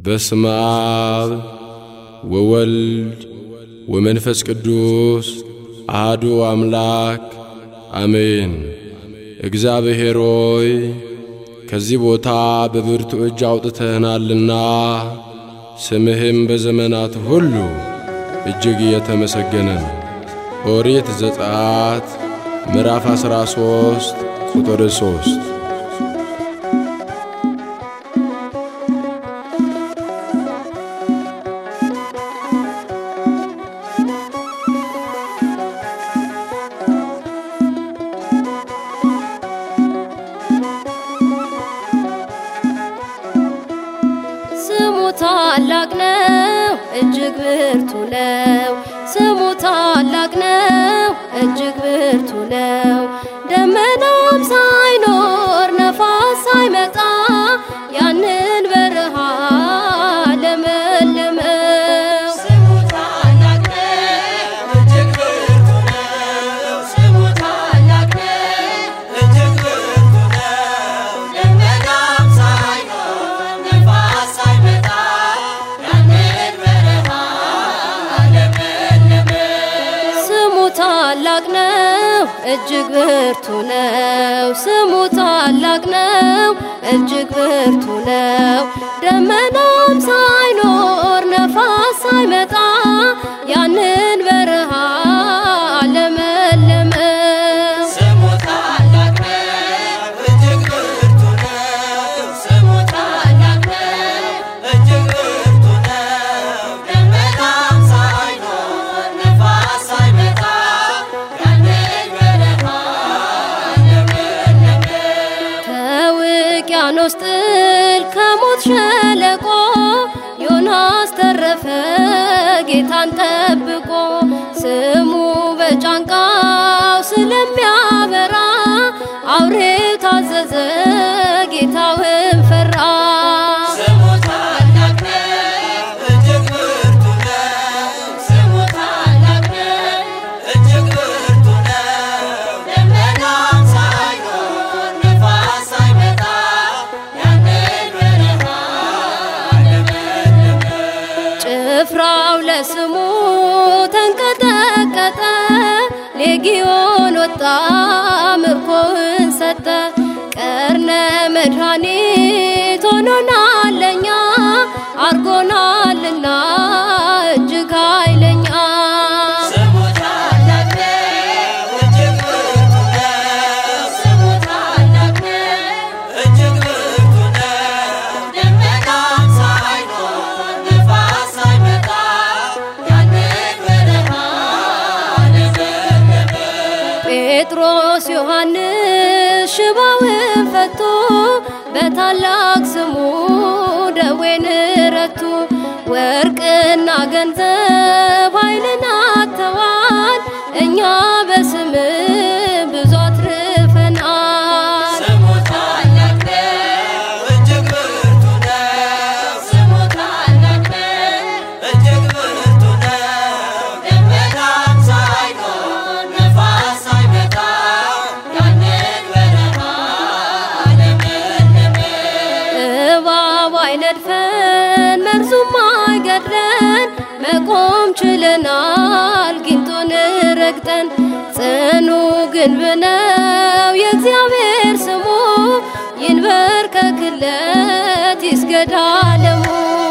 በስመ አብ ወወልድ ወመንፈስ ቅዱስ አህዱ አምላክ አሜን። እግዚአብሔር ሆይ ከዚህ ቦታ በብርቱ እጅ አውጥተህናልና ስምህም በዘመናት ሁሉ እጅግ የተመሰገነ ነው። ኦሪት ዘጸአት ምዕራፍ 13 ቁጥር 3 ስሙ ታላቅ ነው፣ እጅግ ብርቱ ነው። ስሙ ታላቅ ነው፣ እጅግ ብርቱ ነው። ደመናም ሳይኖር ነፋስ ሳይመጣ ያንን በረሃ ለመለመው። ስሙ ታላቅ ነው፣ እጅግ ብርቱ ነው። ስሙ ታላቅ ነው፣ እጅግ ብርቱ ነው። ደመናም ሳይኖር ነፋስ ሳይመጣ ያንን በረሃ ለመለመው። ስሙ ታላቅ ነው፣ እጅግ ብርቱ ነው። ስሙ ታላቅ ነው፣ እጅግ ብርቱ ነው። ደመናም ሳይኖር ነፋስ ሳይመጣ ያንን በረሃ ለመለመው። ስሙ ታላቅ ነው፣ እጅግ ብርቱ ነው። ስሙ ታላቅ ነው፣ እጅግ ብርቱ ነው። ደመናም ሳይኖር ነፋስ ሳይመጣ ያንን በረሃ ለመለመው። ከውቅያኖስ ጥል ከሞት ሸለቆ ዮናስ ተረፈ ጌታን ጠብቆ ስሙ በጫንቃው ስለሚያበራ አውሬው ታዘዘ ጌታውን ፈራ። ስሙ ታላቅ ነው፣ እጅግ ብርቱ ነው። ስሙ ታላቅ ነው፣ እጅግ ብርቱ ነው። ደመናም ሳይኖር ነፋስ ሳይመጣ ያንን በረሃ ለመለመው። ጭፍራው ለስሙ ተንቀጠቀጠ፣ ሌጊዮን ወጣ ምርኮውን ሰጠ። ቀርነ መድኃኒት ሆኖናል ለኛ አርጎናልና እጅግ ኃይለኛ። ስሙ ታላቅ ነው፣ እጅግ ብርቱ ነው። ስሙ ታላቅ ነው፣ እጅግ ብርቱ ነው። ደመናም ሳይኖር ነፋስ ሳይመጣ ያንን በረሃ ለመለመው። ጴጥሮስ ዮሐንስ ሽባውን ፈቶ በታላቅ ስሙ ደዌን ረቱ። ወርቅና ገንዘብ ኃይልን አጥተዋል፣ እኛ በስም ብዙ አትርፈናል። ስሙ ታላቅ ነው፣ እጅግ ብርቱ ነው። ስሙ ታላቅ ነው፣ እጅግ ብርቱ ነው። ደመናም ሳይኖር ነፋስ ሳይመጣ ያንን በረሃ ለመለመው። እባብ አይነድፈን መርዙም አይገድለን፣ መቆም ችለናል ጊንጡን ረግጠን። ጽኑ ግንብ ነው የእግዚአብሔር ስሙ፣ ይንበርከክለት ይስገድ ዓለሙ።